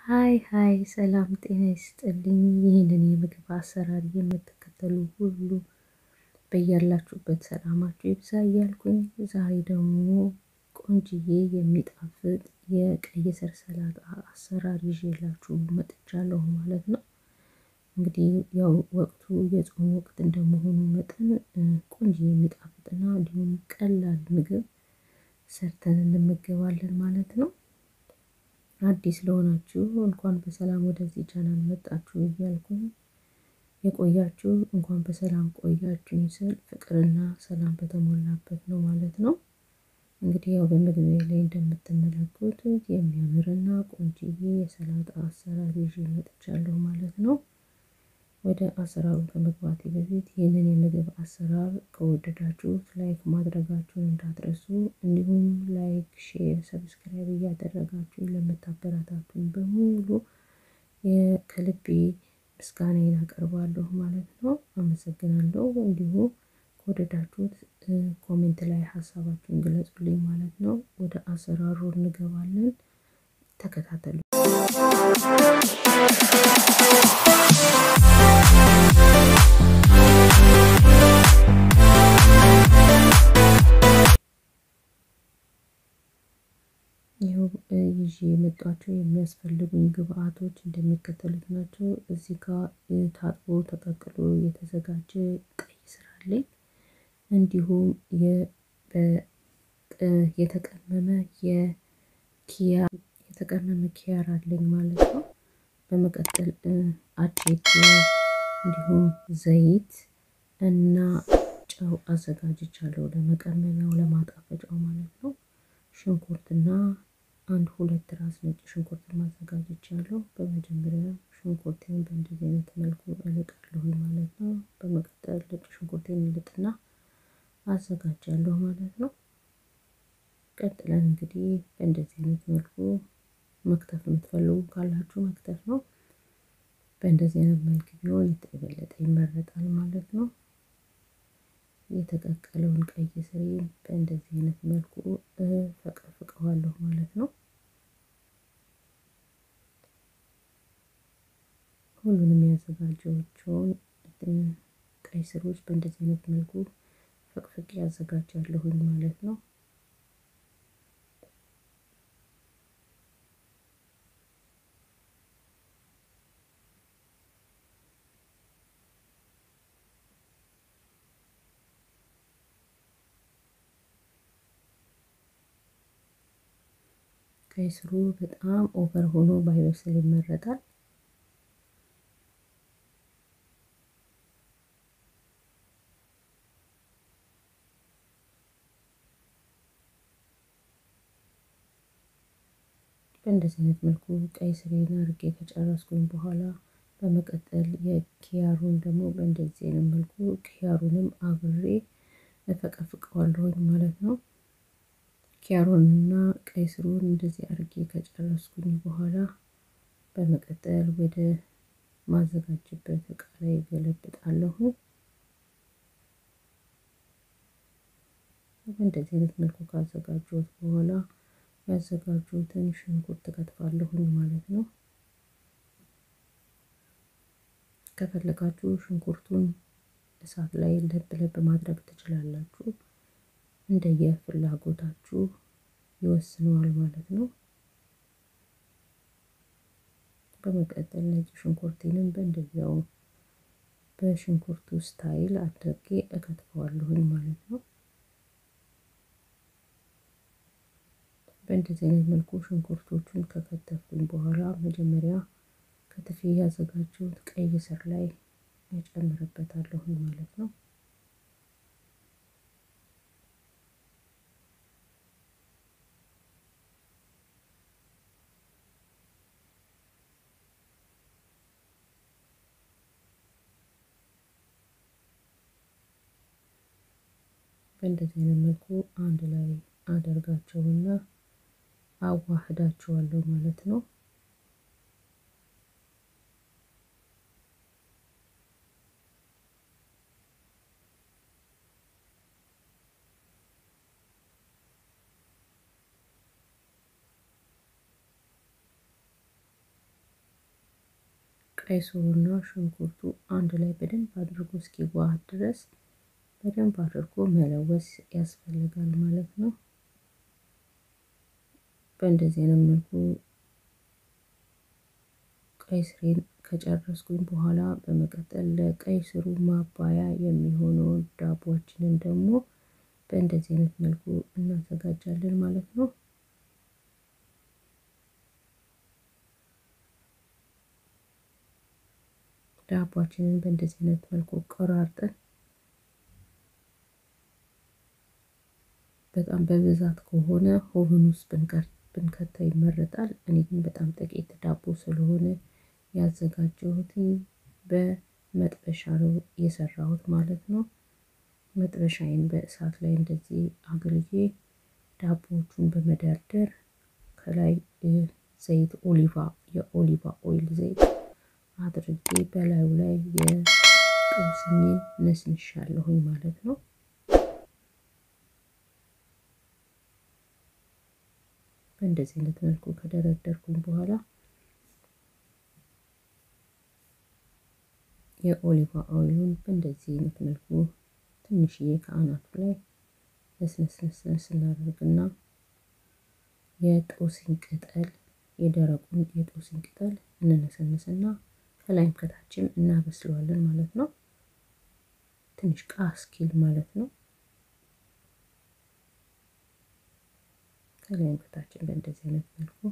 ሀይ ሀይ ሰላም ጤና ይስጥልኝ። ይህንን የምግብ አሰራር የምትከተሉ ሁሉ በያላችሁበት ሰላማችሁ ይብዛ እያልኩኝ ዛሬ ደግሞ ቆንጅዬ የሚጣፍጥ የቀይ ስር ሰላጣ አሰራር ይዤላችሁ መጥቻለሁ ማለት ነው። እንግዲህ ያው ወቅቱ የጾም ወቅት እንደመሆኑ መጠን ቆንጅዬ የሚጣፍጥና እንዲሁም ቀላል ምግብ ሰርተን እንመገባለን ማለት ነው። አዲስ ለሆናችሁ እንኳን በሰላም ወደዚህ ቻናል መጣችሁ እያልኩኝ የቆያችሁ እንኳን በሰላም ቆያችሁኝ ስል ፍቅርና ሰላም በተሞላበት ነው ማለት ነው። እንግዲህ ያው በምግቤ ላይ እንደምትመለከቱት የሚያምርና ቆንጅዬ የሰላጣ አሰራር ይዤ መጥቻለሁ ማለት ነው። ወደ አሰራሩ ከመግባቴ በፊት ይህንን የምግብ አሰራር ከወደዳችሁት ላይክ ማድረጋችሁን እንዳትረሱ፣ እንዲሁም ላይክ፣ ሼር፣ ሰብስክራይብ እያደረጋችሁ ለምታበረታቱኝ በሙሉ ከልቤ ምስጋናዬን አቀርባለሁ ማለት ነው። አመሰግናለሁ። እንዲሁም ከወደዳችሁት ኮሜንት ላይ ሀሳባችሁን ግለጹልኝ ማለት ነው። ወደ አሰራሩ እንገባለን። ተከታተሉ። ይኸው ይዤ የመጧቸው የሚያስፈልጉኝ ግብአቶች እንደሚከተሉት ናቸው። እዚህ ጋር ታጥቦ ተቀቅሎ የተዘጋጀ ቀይ ስር አለኝ። እንዲሁም የተቀመመ የኪያር የተቀመመ ኪያር አለኝ ማለት ነው። በመቀጠል አቼቶ እንዲሁም ዘይት እና ጨው አዘጋጅቻለሁ ለመቀመሚያው ለማጣፈጫው ማለት ነው። ሽንኩርትና አንድ ሁለት ራስ ነጭ ሽንኩርት ማዘጋጅቻለሁ። በመጀመሪያ ሽንኩርቴን በእንደዚህ አይነት መልኩ እልጣለሁ ማለት ነው። በመቀጠል ነጭ ሽንኩርቴን እልጥና አዘጋጃለሁ ማለት ነው። ቀጥለን እንግዲህ በእንደዚህ አይነት መልኩ መክተፍ የምትፈልጉ ካላችሁ መክተፍ ነው። በእንደዚህ አይነት መልክ ቢሆን የበለጠ ይመረጣል ማለት ነው። የተቀቀለውን ቀይ ስሬን በእንደዚህ አይነት መልኩ ፈቀፍቀዋለሁ ማለት ነው። ሁሉንም ያዘጋጀኋቸውን ቀይ ስሮች በእንደዚህ አይነት መልኩ ፈቅፍቄ ያዘጋጃለሁኝ ማለት ነው። ቀይ ስሩ በጣም ኦቨር ሆኖ ባይበስል ይመረጣል። በእንደዚህ አይነት መልኩ ቀይ ስሬን አድርጌ ከጨረስኩኝ በኋላ በመቀጠል የኪያሩን ደግሞ በእንደዚህ አይነት መልኩ ኪያሩንም አብሬ እፈቀፍቀዋለሁኝ ማለት ነው። ኪያሩንና ቀይ ስሩን እንደዚህ አድርጌ ከጨረስኩኝ በኋላ በመቀጠል ወደ ማዘጋጅበት እቃ ላይ ገለብጣለሁ። በእንደዚህ አይነት መልኩ ካዘጋጀሁት በኋላ ያዘጋጁትን ሽንኩርት ከትፋለሁኝ ማለት ነው። ከፈለጋችሁ ሽንኩርቱን እሳት ላይ ለብ ለብ ማድረግ ትችላላችሁ። እንደየ ፍላጎታችሁ ይወስነዋል ማለት ነው። በመቀጠል ነጭ ሽንኩርቴንም በእንደዚያው በሽንኩርቱ ስታይል አድርጌ እከትፈዋለሁኝ ማለት ነው። በእንደዚህ አይነት መልኩ ሽንኩርቶቹን ከከተፍኩኝ በኋላ መጀመሪያ ከትፌ ያዘጋጀሁት ቀይ ስር ላይ እጨምርበታለሁኝ ማለት ነው። በእንደዚህ አይነት መልኩ አንድ ላይ አደርጋቸውና አዋህዳቸዋለሁ ማለት ነው። ቀይ ስሩና ሽንኩርቱ አንድ ላይ በደንብ አድርጎ እስኪዋሃድ ድረስ በደንብ አድርጎ መለወስ ያስፈልጋል ማለት ነው። በእንደዚህ አይነት መልኩ ቀይ ስሬን ከጨረስኩኝ በኋላ በመቀጠል ለቀይ ስሩ ማባያ የሚሆነውን ዳቦችንን ደግሞ በእንደዚህ አይነት መልኩ እናዘጋጃለን ማለት ነው። ዳቦችንን በእንደዚህ አይነት መልኩ ቆራርጠን በጣም በብዛት ከሆነ ኦቨን ውስጥ ብንከተው ይመረጣል። እኔ ግን በጣም ጥቂት ዳቦ ስለሆነ ያዘጋጀሁት በመጥበሻ ነው የሰራሁት ማለት ነው። መጥበሻዬን በእሳት ላይ እንደዚህ አግልዬ ዳቦዎቹን በመደርደር ከላይ ዘይት ኦሊቫ የኦሊቫ ኦይል ዘይት አድርጌ በላዩ ላይ የጥብስኝን ነስንሻለሁኝ ማለት ነው። በእንደዚህ አይነት መልኩ ከደረደርኩኝ በኋላ የኦሊቫ ኦይሉን በእንደዚህ አይነት መልኩ ትንሽዬ ከአናቱ ላይ ነስነስነስነስ እናደርግና የጦስኝ ቅጠል የደረቁን የጦስኝ ቅጠል እንነሰንስና ከላይም ከታችም እናበስለዋለን ማለት ነው። ትንሽ ቃ እስኪል ማለት ነው። ከላይም ከታችም በእንደዚህ አይነት መልኩ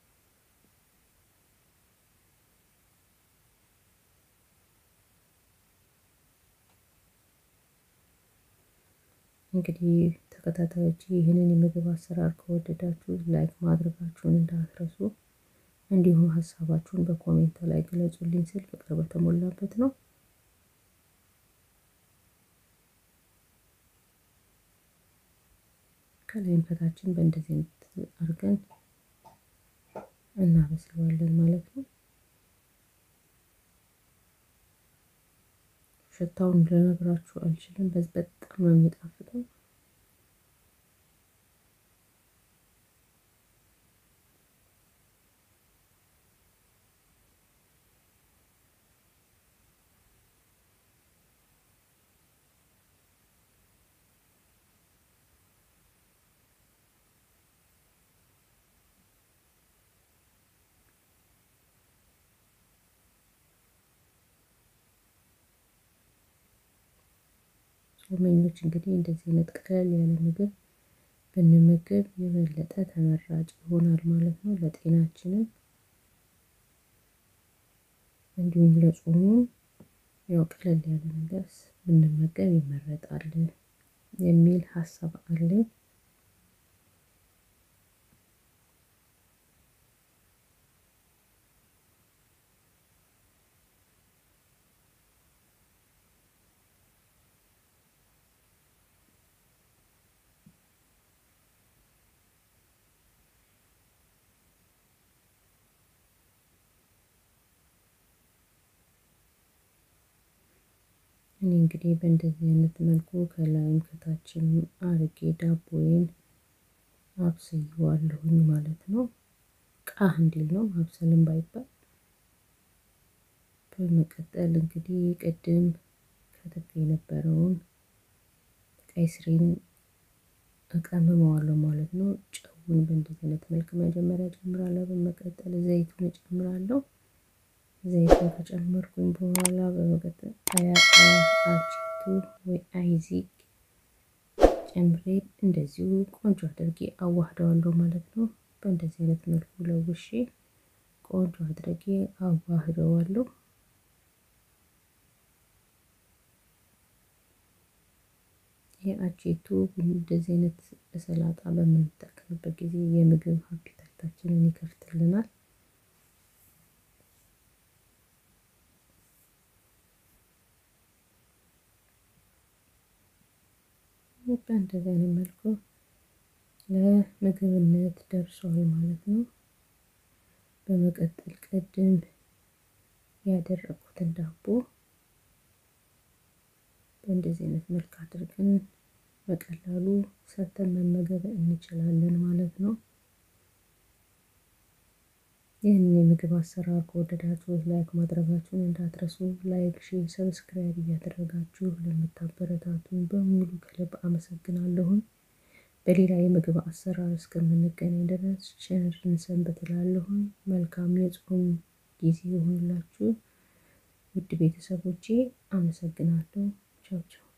እንግዲህ ተከታታዮች ይህንን የምግብ አሰራር ከወደዳችሁ ላይክ ማድረጋችሁን እንዳትረሱ፣ እንዲሁም ሀሳባችሁን በኮሜንት ላይ ግለጹልኝ ስል ፍቅር በተሞላበት ነው። ከላይም ከታችን በእንደዚህ አይነት አድርገን እናበስለዋለን ማለት ነው። ሽታውን ልነግራችሁ አልችልም። በዚህ በጣም ነው የሚጣፍጠው። ጾመኞች እንግዲህ እንደዚህ አይነት ቀለል ያለ ምግብ ብንመገብ የበለጠ ተመራጭ ይሆናል ማለት ነው። ለጤናችንም እንዲሁም ለጾሙ ያው ቀለል ያለ ነገር ብንመገብ ይመረጣል የሚል ሀሳብ አለኝ። እኔ እንግዲህ በእንደዚህ አይነት መልኩ ከላይም ከታችም አርጌ ዳቦዬን አብስየዋለሁኝ ማለት ነው። ቃህ እንዲል ነው ማብሰልም ባይባል። በመቀጠል እንግዲህ ቅድም ከትፌ የነበረውን ቀይ ስሬን እቀምመዋለሁ ማለት ነው። ጨውን በእንደዚህ አይነት መልክ መጀመሪያ ጨምራለሁ። በመቀጠል ዘይቱን እጨምራለሁ። ዘይቱን ከጨመርኩኝ በኋላ በመቀጠል አልቺቱ ወይ አይዚግ ጨምሬ እንደዚሁ ቆንጆ አድርጌ አዋህደዋለሁ ማለት ነው። በእንደዚህ አይነት መልኩ ለውሼ ቆንጆ አድርጌ አዋህደዋለሁ። የአቼቱ እንደዚህ አይነት ሰላጣ በምንጠቀምበት ጊዜ የምግብ አፒታይታችንን ይከፍትልናል። በእንደዚህ አይነት መልኩ ለምግብነት ደርሷል ማለት ነው። በመቀጠል ቅድም ያደረኩትን ዳቦ በእንደዚህ አይነት መልክ አድርገን በቀላሉ ሰርተን መመገብ እንችላለን ማለት ነው። ይህንን የምግብ አሰራር ከወደዳችሁ ላይክ ማድረጋችሁን እንዳትረሱ። ላይክ፣ ሼር፣ ሰብስክራይብ እያደረጋችሁ ለምታበረታቱን በሙሉ ከልብ አመሰግናለሁኝ። በሌላ የምግብ አሰራር እስከምንገናኝ ድረስ ቸርን ሰንብት እላለሁኝ። መልካም የጾም ጊዜ ይሁንላችሁ ውድ ቤተሰቦቼ። አመሰግናለሁ። ቻው ቻው።